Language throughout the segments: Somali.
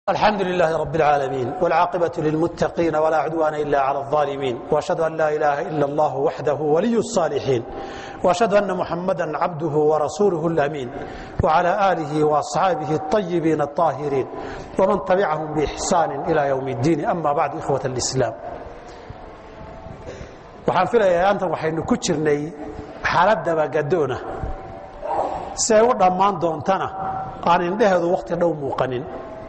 الحمد لله رب العالمين والعاقبة للمتقين ولا عدوان إلا على الظالمين وأشهد أن لا إله إلا الله وحده ولي الصالحين وأشهد أن محمدا عبده ورسوله الأمين وعلى آله وأصحابه الطيبين الطاهرين ومن تبعهم بإحسان إلى يوم الدين أما بعد إخوة الإسلام waxaan filayaa aantan waxaynu ku jirnay xaalad dabagaddoona si ay u dhammaan doontana aan indheheedu wakhti dhow muuqanin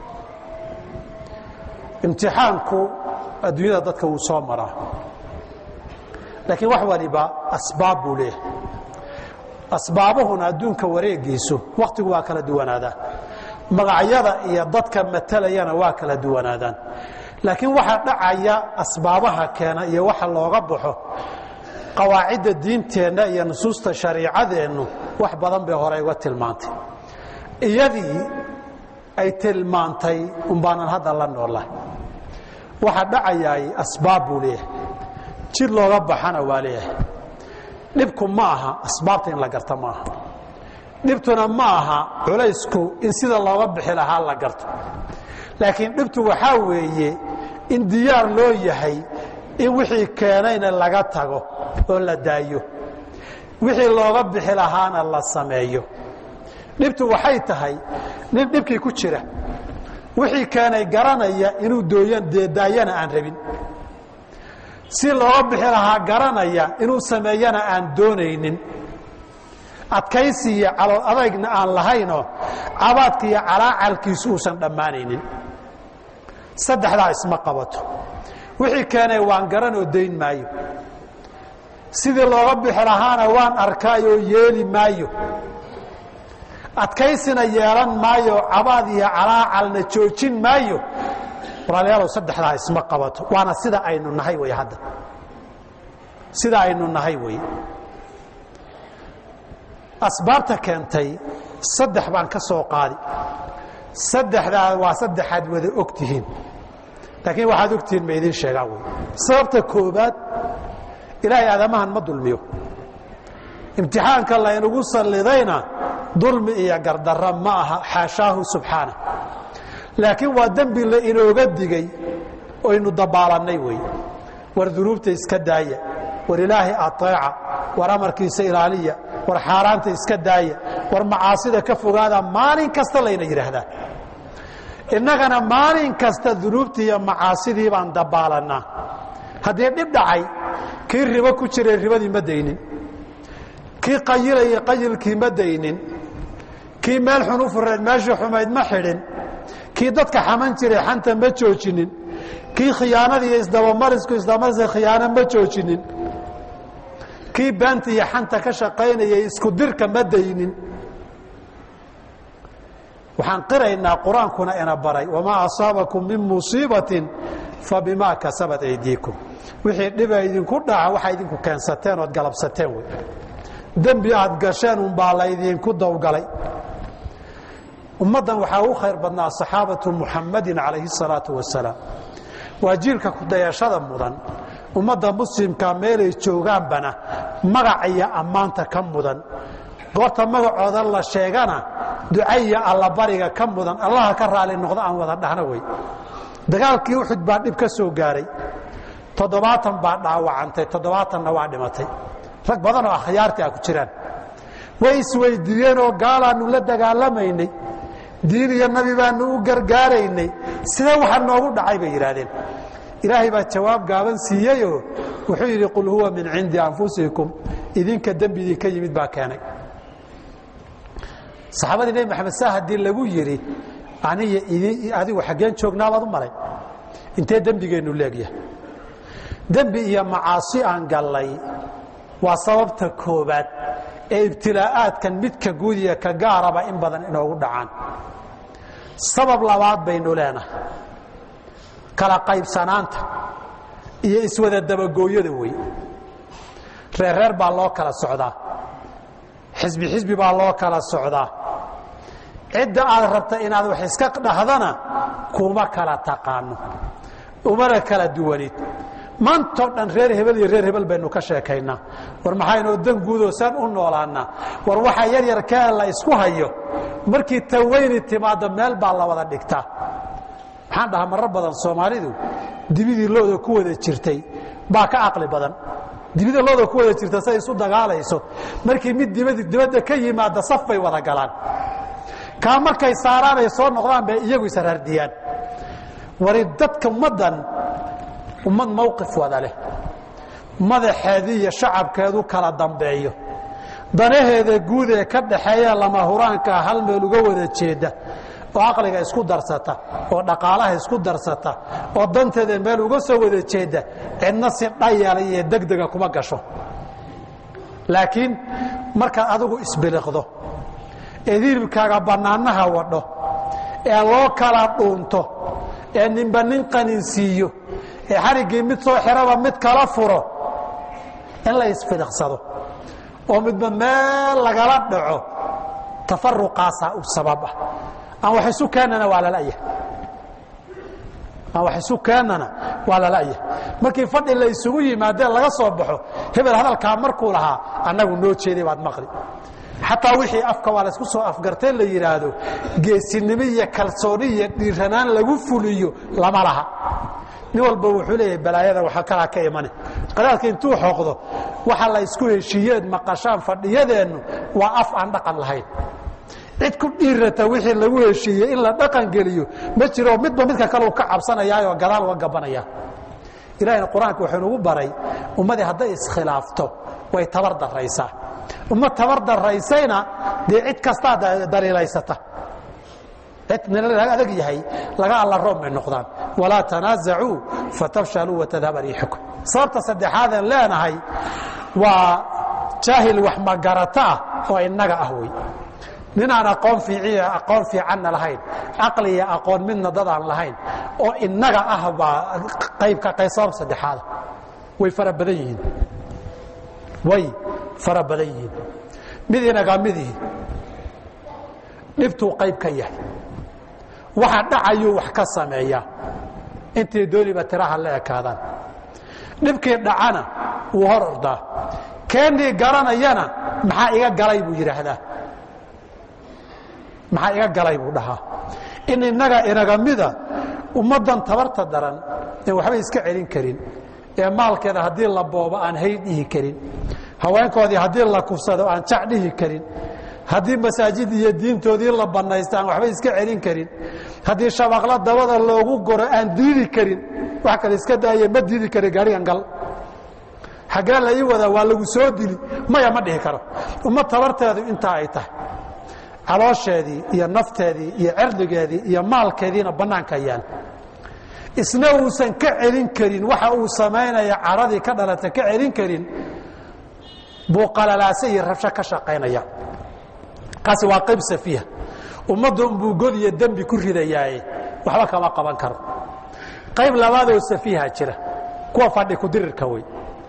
imtixaanku adduunyada dadka wuu soo maraa laakiin wax waliba asbaab buu leeyahay asbaabuhuna adduunka wareegiisu wakhtigu waa kala duwanaadaa magacyada iyo dadka matalayana waa kala duwanaadaan laakiin waxaa dhacaya asbaabaha keena iyo waxa looga baxo qawaacidda diinteenna iyo nusuusta shariicadeennu wax badan bay hore uga tilmaantay iyadii ay tilmaantay umbaanan hadda la noolahay waxa dhacayaay asbaab buu leeyahay jid looga baxana waa leeyahay dhibku ma aha asbaabta in la garta ma aha dhibtuna ma aha culaysku in sida looga bixi lahaa la garto laakiin dhibtu waxaa weeye in diyaar loo yahay in wixii keenayna laga tago oo la daayo wixii looga bixi lahaana la sameeyo dhibtu waxay tahay nin dhibkii ku jira wixii keenay garanaya inuu dooyan deedaayana aan rabin si looga bixi lahaa garanaya inuu sameeyana aan doonaynin adkaysi iyo calool adaygna aan lahaynoo cabaadka iyo calaacalkiisu uusan dhammaanaynin saddexdaa isma qabato wixii keenay waan garan oo dayn maayo sidii looga bixi lahaana waan arkaayoo yeeli maayo adkaysina yeelan maayo cabaad iyo calaacalna joojin maayo walaalayaalow saddexdaa isma qabato waana sida aynu nahay wey hadda sida aynu nahay wey asbaabta keentay saddex baan ka soo qaadi saddexdaa waa saddexaad wada og tihiin laakiin waxaad ogtihiin ma idiin sheegaan wey sababta koobaad ilaahay aadamahan ma dulmiyo imtixaanka laynagu sallidayna dulmi iyo gardarra ma aha xaashaahu subxaana laakiin waa dembi la inooga digay oynu dabaalannay wey war dunuubta iska daaya war ilaahay ateeca war amarkiisa ilaaliya war xaaraanta iska daaya war macaasida ka fogaada maalin kasta layna yidhaahdaa innagana maalin kasta dunuubtii iyo macaasidii baan dabaalannaa haddii dhib dhacay kii ribo ku jiray ribadii ma daynin kii qayilayay qayilkii ma daynin kii meel xun u fureed meeshii xumayd ma xidhin kii dadka xaman jiray xanta ma joojinin kii khiyaanada iyo isdabamarisku isdabamariska khiyaano ma joojinin kii beenta iyo xanta ka shaqaynayay isku dirka ma daynin waxaan qiraynaa qur-aankuna ina baray wamaa asaabakum min musiibatin fabimaa kasabat aydiikum wixii dhiba idinku dhaca waxaa idinku keensateen ood galabsateen wey dembi aad gasheen unbaa laydinku dawgalay ummaddan waxaa u khayr badnaa saxaabatu muxamadin calayhi salaatu wasalaam waa jiilka kudayashada mudan ummadda muslimka meelay joogaanbana magac iyo ammaanta ka mudan goorta magacooda la sheegana ducaiyo allabariga ka mudan allaha ka raali noqdo aan wada dhahno wey dagaalkii uxud baa dhib ka soo gaaray toddobaatan baa dhaawacantay toddobaatanna waa dhimatay rag badan oo akhyaartii a ku jiraan way isweydiiyeen oo gaalaannu la dagaalamaynay diin iyo nabi baanu u gargaaraynay sidee waxa noogu dhacay bay yidhaahdeen ilaahay baa jawaab gaaban siiyeyoo wuxuu yidhi qul huwa min cindi anfusikum idinka dembi idinka yimid baa keenay saxaabadii nebi maxamed saa haddii lagu yidhi aniyo adigu xaggeen joognaabaad u maray intee dembigeennu leegyahay dembi iyo macaasi aan gallay waa sababta koobaad ee ibtilaa'aadkan midka guud iyo ka gaaraba in badan inoogu dhacaan sabab labaad baynu leenahay kala qaybsanaanta iyo iswada dabagooyada wey reerreer baa loo kala socdaa xisbi xisbi baa loo kala socdaa cidda aad rabta inaad wax iska dhahdana kuma kala taqaano umana kala duwanid maantao dhan reer hebel iyo reer hebel baynu ka sheekaynaa war maxaynoo dan guudoo saan u noolaanaa war waxa yar yarkee la isku hayo markii taweyni timaado meel baa la wada dhigtaa waxaan dhahaa marar badan soomaalidu dibidii looda ku wada jirtay baa ka caqli badan dibida looda ku wada jirta say isu dagaalayso markii mid dibadda ka yimaada saf bay wada galaan kaa markay saaraan ay soo noqdaan bay iyagu israardiyaan wari dadka ummaddan ummad mawqif wada leh madaxeedii iyo shacabkeedu kala dambeeyo danaheeda guud ee ka dhaxeeya lama huraankaa hal meel uga wada jeeda oo caqliga isku darsata oo dhaqaalaha isku darsata oo danteeda meel uga soo wada jeeda cidna si dhayala iyo degdega kuma gasho laakiin markaad adigu isbiliqdo ee hilibkaaga bannaanaha wadho ee loo kala dhuunto ee ninba nin qaninsiiyo ee xariggii mid soo xiraba mid kala furo in la isfiliqsado oo midba meel lagala dhaco tafaruqaasaa u sabab ah aan wax isu keennana waa lala'yahay aan wax isu keennana waa lala'yahay markii fadhi la isugu yimaadee laga soo baxo hebel hadalkaa markuu lahaa annagu noo jeeday baad maqli xataa wixii afka waa laysku soo afgartee la yidhaahdo geesinimo iyo kalsooni iyo dhiiranaan lagu fuliyo lama laha nin walba wuxuu leeyahay balaayada waxa kalaa ka imane qadaadka intuu xoqdo waxa la isku heshiiyeed maqashaan fadhiyadeennu waa af aan dhaqan lahayn cid ku dhiirata wixii lagu heshiiyey in la dhaqan geliyo ma jiro midba midka kale uu ka cabsanayaayoo gadaal uga gabanaya ilahayna qur-aanka wuxuu nagu baray ummadii hadday iskhilaafto way tabar daraysaa ummad tabar daraysayna dee cid kastaa daliilaysata adag yahay laga alla room bay noqdaan walaa tanaasacuu fatafshaluu watadhaba riixukum sababta saddexaadeen leenahay waa jaahil wax magarata ah oo innaga ah wey ninaan aqoon fiiciya aqoon fiicanna lahayn caqli iyo aqoon midna dadaan lahayn oo innaga ah baa qaybka sabab saddexaada way fara badan yihiin way fara badan yihiin mid inaga midihi dhibtuu qayb ka yahay waxa dhacayuu wax ka sameeyaa intay dooniba tiraha la ekaadaan dhibkii dhacana wuu hor ordaa keenii garanayana maxaa iga galay buu yidhaahdaa maxaa iga galay buu dhahaa in innaga inaga mida ummaddan tabarta daran ee waxba iska celin karin ee maalkeeda haddii la boobo aan hay dhihi karin haweenkoodii haddii la kufsado aan jac dhihi karin haddii masaajid iyo diintoodii la banaysta aan waxba iska celin karin haddii shabaqla dabada loogu goro aan diidi karin wax kale iska daaye ma diidi kari gaarigan gal xaggee la ii wadaa waa lagu soo dili maya ma dhihi karo ummad tabarteedu intaa ay tahay caloosheedii iyo nafteedii iyo cirdigeedii iyo maalkeediina bannaanka yaal isna uusan ka celin karin waxa uu samaynaya caradii ka dhalata ka celin karin buu qalalaase iyo rabsho ka shaqaynaya kaasi waa qayb safiiha ummadda unbuu god iyo dembi ku ridayaaye waxba kama qaban karo qayb labaadoo safiiha jira kuwa fadhi kudirirka wey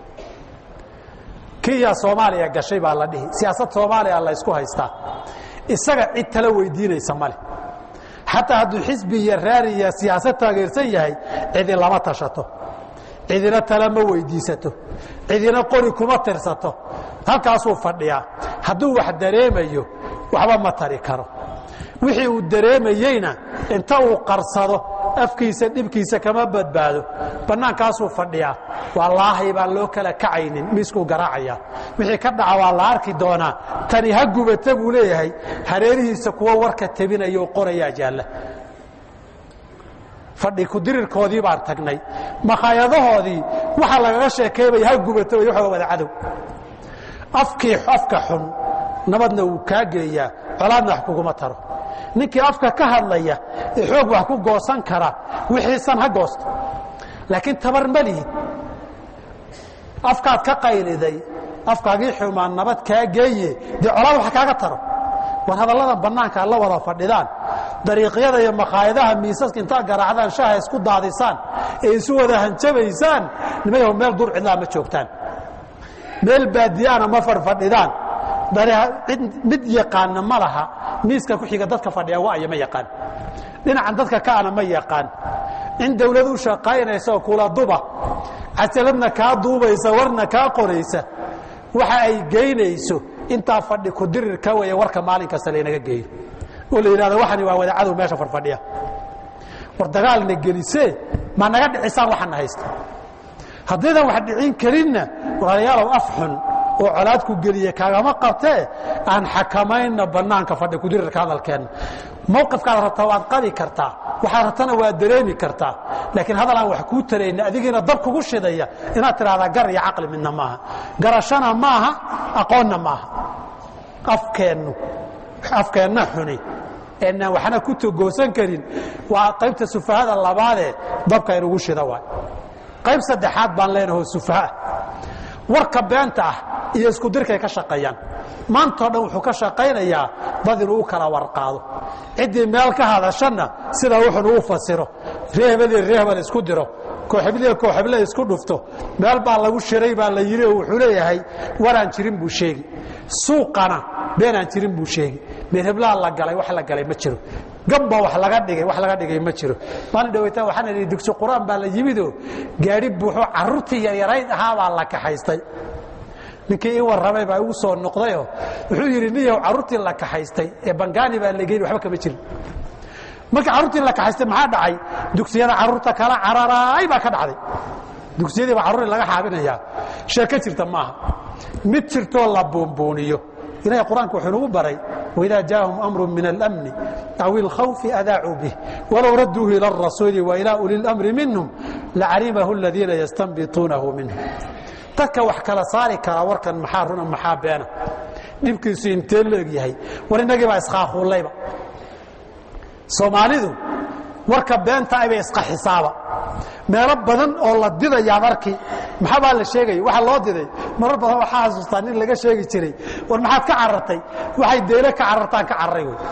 kiyaa soomaaliya gashay baa la dhihi siyaasad soomaaliya la ysku haystaa isaga cid tala weydiinaysa male xataa hadduu xisbi iyo raari iyo siyaasad taageersan yahay cidi lama tashato cidina tala ma weydiisato cidina qori kuma tirsato halkaasuu fadhiyaa hadduu wax dareemayo waxba ma tari karo wixii uu dareemayeyna inta uu qarsado afkiisa dhibkiisa kama badbaado bannaankaasuu fadhiyaa wallaahi baan loo kala kacaynin miiskuu garaacaya wixii ka dhaca waa la arki doonaa tani ha gubata buu leeyahay hareerihiisa kuwa warka tebinaya oo qorayaa jaalla fadhi kudirirkoodii baan tagnay makhaayadahoodii waxa lagaga sheekaybaya ha gubato way waxooga wada cadow afkii afka xun nabadna wuu kaa geeyaa colaadna wax kuguma taro ninkii afka ka hadlaya ee xoog wax ku goosan kara wixiisan ha goosto laakiin tabar ma lihid afkaad ka qayliday afkaagii xumaan nabad kaa geeye dee colaad wax kaaga taro war hadalladan bannaanka la wada fadhidaan dariiqyada iyo makhaayadaha miisaska intaad garaacdaan shaha isku daadisaan ee isu wada hanjabaysaan nimayaho meel dur cidlaa ma joogtaan meel baadiyaana ma farfadhidaan mid yaqaana ma laha miiska ku xiga dadka fadhiya waya ma yaqaan dhinacan dadka kaana ma yaqaan in dawlad u shaqaynaysaoo kula duba casaladna kaa duubaysa warna kaa qoraysa waxa ay geynayso intaa fadhi kudirir ka weya warka maalin kasta laynaga geeyo oo la yidhahdo waxani waa wadacadow meesha farfadhiya war dagaalna gelisee ma naga dhicisaan waxana haysta haddaydan wax dhicin karinna walaalayaalow af xun oo colaadku geliye kaagama qabtee aan xakamayna bannaanka fadhi kudirirka hadalkeenna mawqifkaad rabtaa waad qabi kartaa waxaad rabtana waad dareemi kartaa laakiin hadal aan wax kuu tarayna adigiina dab kugu shidaya inaad tidhahdaa gar iyo caqli midna maaha garashana maaha aqoonna maaha afkeennu afkeenna xuni eenaan waxna ku togoosan karin waa qaybta sufahada labaadee dabka inugu shida waay qayb saddexaad baan leenaho sufaha warka beenta ah iyo isku dirkay ka shaqeeyaan maantao dhan wuxuu ka shaqaynayaa dad inuu u kala warqaado ciddii meel ka hadashana sidaa wuxun uu fasiro ree hebel iyo ree hebel isku diro kooxebliya kooxeble isku dhufto meel baa lagu shiray baa la yidhi oo wuxuu leeyahay waraan jirin buu sheegi suuqana beenaan jirin buu sheegi meel heblaha la galay wax la galay ma jiro gabba wax laga dhigay wax laga dhigay ma jiro maalin dhaweytaan waxaan idhi dugsi qur-aan baa la yimidoo gaadhi buuxoo carruurtii yaryarayd ahaabaa la kaxaystay ninkii ii warramay baa igu soo noqdayoo wuxuu yidhi niyow carruurtii la kaxaystay ee bangaani baa la geyni waxba kama jirin markii carruurtii la kaxaystay maxaa dhacay dugsiyada carruurta kala cararaay baa ka dhacday dugsiyadii baa carruurii laga xaabinayaa sheeko jirta maaha mid jirtoo la buunbuuniyo ilahay qur-aanka wuxuu nagu baray waidaa jaahum amru min alamni aw ilkhawfi adaacuu bih walow radduuhu ila arasuuli wa ilaa uli lamri minhum lacalimahu aladiina yastanbituunahu minhum dadka wax kala saari karaa warkan maxaa runa maxaa beena dhibkiisu intee la eg yahay war innagii baa iskhaakuullayba soomaalidu warka beenta aybay isqa xisaaba meelo badan oo la didayaad arki maxabaa la sheegaya waxa loo diday marar badan waxaa xasuustaa nin laga sheegi jiray war maxaad ka carartay waxay deyle ka carartaan ka cararay wey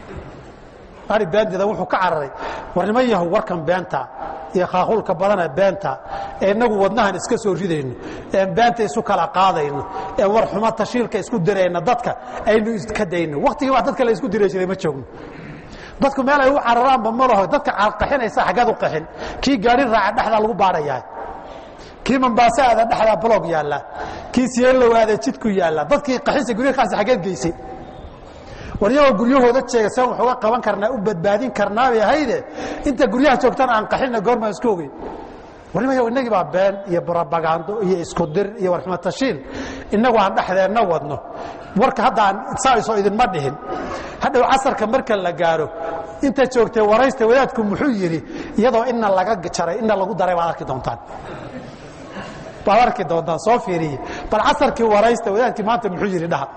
ari beendida wuxuu ka cararay war niman yahow warkan beenta iyo khaaquulka badanee beenta ee innagu wadnahan iska soo ridayno een beenta isu kala qaadayno een war xumo tashiilka isku dirayno dadka aynu iska dayno waktigii wax dadka la isku diri jiray ma joogno dadku meel ay u cararaanba ma laho dadka qaxinaysa xaggeed u qaxin kii gaari raaca dhexdaa lagu baarayaa kii mambaase aada dhexdaa blog yaalla kii siyeelow aada jidku yaalla dadkii qaxinsa guryakaasi xaggeed geysay war iyagoo guryahooda jeega saan wax uga qaban karnaa u badbaadin karnaabay ahayde inta guryaha joogtana aan qaxinna goormaan isku ogeyn warnimaya innagii baa been iyo brobagando iyo isku dir iyo warxumo tashiil innagu aan dhexdeenna wadno warka hadda aan saaiso idinma dhihin hadhow casarka marka la gaaro inta joogtay waraysta wadaadku muxuu yidhi iyadoo ina laga jaray ina lagu daray baad arki doontaan baad arki doontaan soo fiiriye bal casarkii waraysta wadaadkii maanta muxuu yidhi dhaha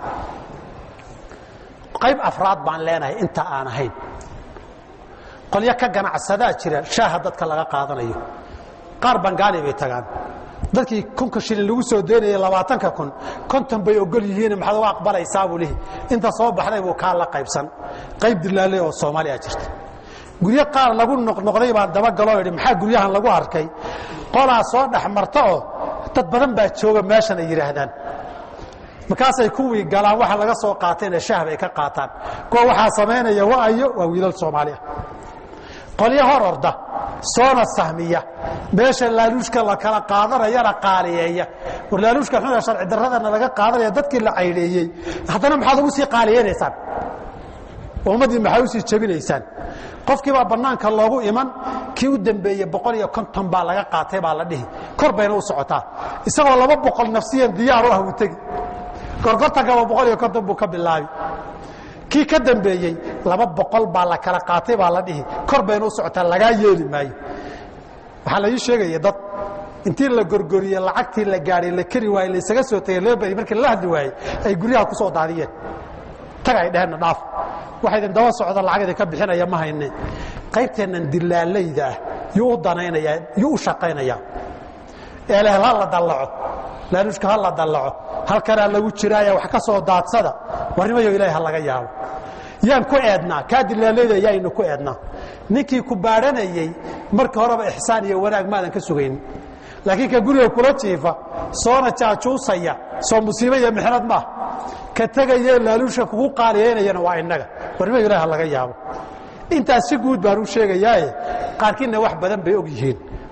qayb afraad baan leenahay inta aan ahayn qolyo ka ganacsadaa jira shaaha dadka laga qaadanayo qaar bangaali bay tagaan dadkii kunka shilin lagu soo daynaya labaatanka kun konton bay ogol yihiin maxaad uga aqbalaysaa buu lihi inta soo baxday buu kaa la qaybsan qayb dilaaley oo soomaaliya jirta guryo qaar lagu noqnoqday baan dabagaloo idhi maxaa guryahan lagu arkay qolaa soo dhex marta oo dad badan baa jooga meeshan ay yidhaahdaan markaasay kuwii galaan waxa laga soo qaatayna shah bay ka qaataan kuwa waxaa samaynaya waayo waa wiilal soomaali ah qolyo hor orda soona sahmiya meesha laaluushka la kala qaadanayana qaaliyeeya war laaluushka xuna sharci daradana laga qaadanaya dadkii la cayleeyey haddana maxaad ugu sii qaaliyeynaysaan ummaddii maxaa usii jebinaysaan qofkiibaa bannaanka loogu iman kii u dambeeyey boqol iyo konton baa laga qaatay baa la dhihi kor bayna u socotaa isagoo laba boqol nafsiyan diyaar u ah uu tegi gorgortankaba boqol iyo konton buu ka bilaabi kii ka dambeeyey laba boqol baa la kala qaatay baa la dhihi kor bayna u socotaa lagaa yeeli maayo waxaa la ii sheegaya dad intii la gorgoriye lacagtii la gaadhay la keri waayey laysaga soo tegey loo beri markii la hadli waayey ay guryaha ku soo daadiyeen taga ay dheheenna dhaaf waxa idin daba socda lacag idinka bixinaya ma hayne qaybteennan dilaalayda ah yuu u danaynayaa yuu u shaqaynayaa eelehel ha la dallaco laaluushka ha la dallaco halkanaa lagu jiraaya wax ka soo daadsada warnimayo ilaahay ha laga yaabo yaan ku eednaa kaa dilaalayda yaaynu ku eednaa ninkii ku baadhanayey marka horeba ixsaan iyo wanaag maadan ka sugaynin laakiin ka guriga kula jiifa soona jaajuusaya soo musiibo iyo mixnad maaha ka tegayee laaluusha kugu qaaliyaynayana waa innaga warnimayo ilahay ha laga yaabo intaas si guud baan u sheegayaaye qaarkiinna wax badan bay og yihiin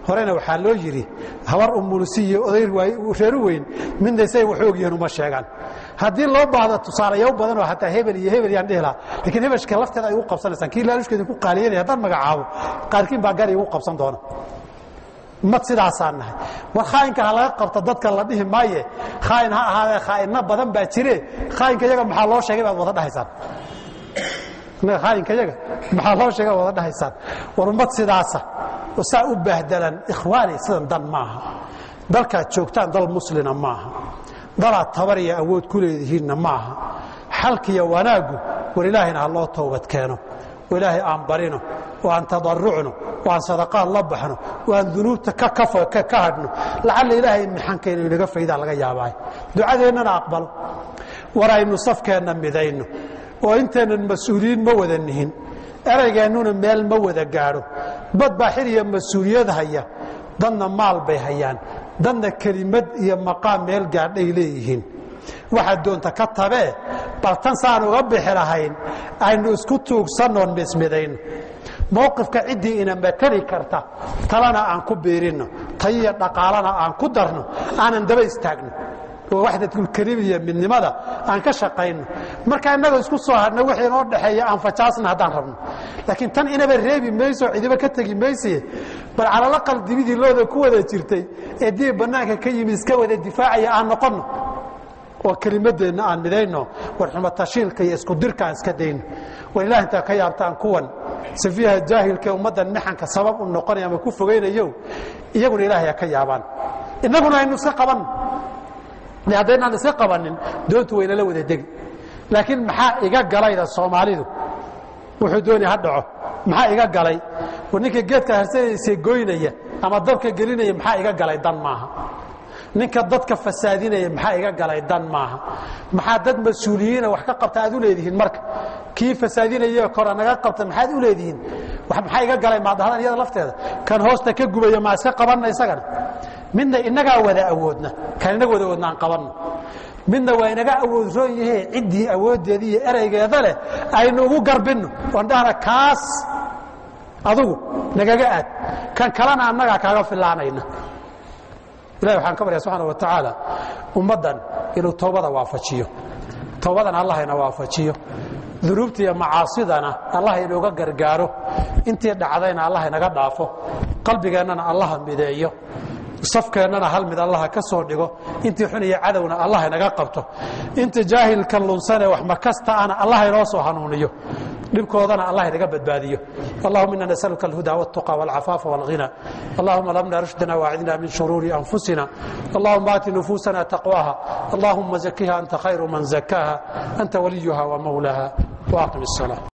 horena waxaa loo yidhi habar umulsi iyo oday reeru weyn midna say wax ogyihiin uma sheegaan haddii loo baahdo tusaalayaw badanoo hataa hebel iyo hebel yaan dhihi lahaa lakiin hebeshka lafteeda ay ugu qabsanaysaan kii laalushkeeda ku qaaliyanaya haddaan magacaabo qaarkiin baa gari igu qabsan doona mad sidaasaan nahay war khaayinka ha laga qabto dadka la dhihi maaye khaayin ha ahaadee khaa'inno badan baa jire khaayinka yaga maxaa loo sheegay baad wada dhahaysaan innaga khaayinka yaga maxaa loo sheegay baad wada dhahaysaan war ummad sidaasa oo saa u baahdalan ikhwaani sidan dan maaha dalkaad joogtaan dal muslina maaha dalaad tabar iyo awood ku leedihiinna maaha xalkiyo wanaaggu war ilaahayna ha loo toobad keeno oo ilaahay aan barino oo aan tadarucno oo aan sadaqaad la baxno oo aan dunuubta ka hadhno lacalla ilaahay imtixaankaynu inaga faydaa laga yaabaayo ducadeennana aqbalo war aynu safkeenna midayno oo intaynan mas-uuliyiin ma wada nihin eraygeennuna meel ma wada gaadho bad baa xil iyo mas-uuliyad haya dadna maal bay hayaan dadna kelimad iyo maqaam meel gaadhay leeyihiin waxaad doonta ka tabee bal tan saan uga bixi lahayn aynu isku tuugsannoon mismidayno mowqifka ciddii ina matali karta talana aan ku biirinno tayiyo dhaqaalana aan ku darno aanan daba istaagno oo waxdatulkelim iyo midnimada aan ka shaqayno marka innaga isku soo hadhna wixii inoo dhexeeya aan fajaasna haddaan rabno laakiin tan inaba reebi mayso cidiba ka tegi mayse bal calalaqal dibidii looda ku wada jirtay ee dib bannaanka ka yimi iska wada difaacaya aan noqonno oo kelimadeenna aan midayno war xumatashiilka iyo isku dirka aan iska dayno war ilaah intaa ka yaabtaan kuwan safiiha jaahilkae ummaddan mixanka sabab u noqonaya ama ku fogaynayo iyaguna ilaahay ha ka yaabaan innaguna aynu iska qabanno haddaynaan iska qabanin doontu waynala wada degi laakiin maxaa iga galayda soomaalidu wuxuu doonaya ha dhaco maxaa iga galay war ninka geedka harsanaysa goynaya ama dabka gelinaya maxaa iga galay dan maaha ninka dadka fasaadinaya maxaa iga galay dan maaha maxaa dad mas-uuliyiina wax ka qabta aad u leedihiin marka kii fasaadinaya kora naga qabta maxaad u leedihiin maxaa iga galay maadhadan iyada lafteeda kan hoosta ka gubaya maa iska qabanna isagana midna inagaa wada awoodna kan inaga wada awoodna aan qabanno midna waa inaga awood roon yahee ciddii awooddeeda iyo ereygeeda leh aynu ugu garbinno oon dhahna kaas adugu nagaga aad kan kalena annagaa kaaga filaanayna ilahi waxaan ka barya subxaana wa tacaala ummaddan inuu toobada waafajiyo toobadan allah ina waafajiyo dunuubta iyo macaasidana allah inooga gargaaro intii dhacdayna allah inaga dhaafo qalbigeennana allaha mideeyo safkeennana hal mid allaha ka soo dhigo intii xun iyo cadowna allah inaga qabto inta jaahilka lunsanee wax makasta ana allah inoo soo hanuuniyo dhibkoodana allah inaga badbaadiyo allahuma ina nasaluka alhuda wاltuqa wاlcafaafa wاlghina allahuma lamna rushdana waacidna min shuruuri anfusina allahuma aati nufusana taqwaha allahuma zakiha anta khayru man zakaha anta waliyuha wamawlaha waaqim الصلاة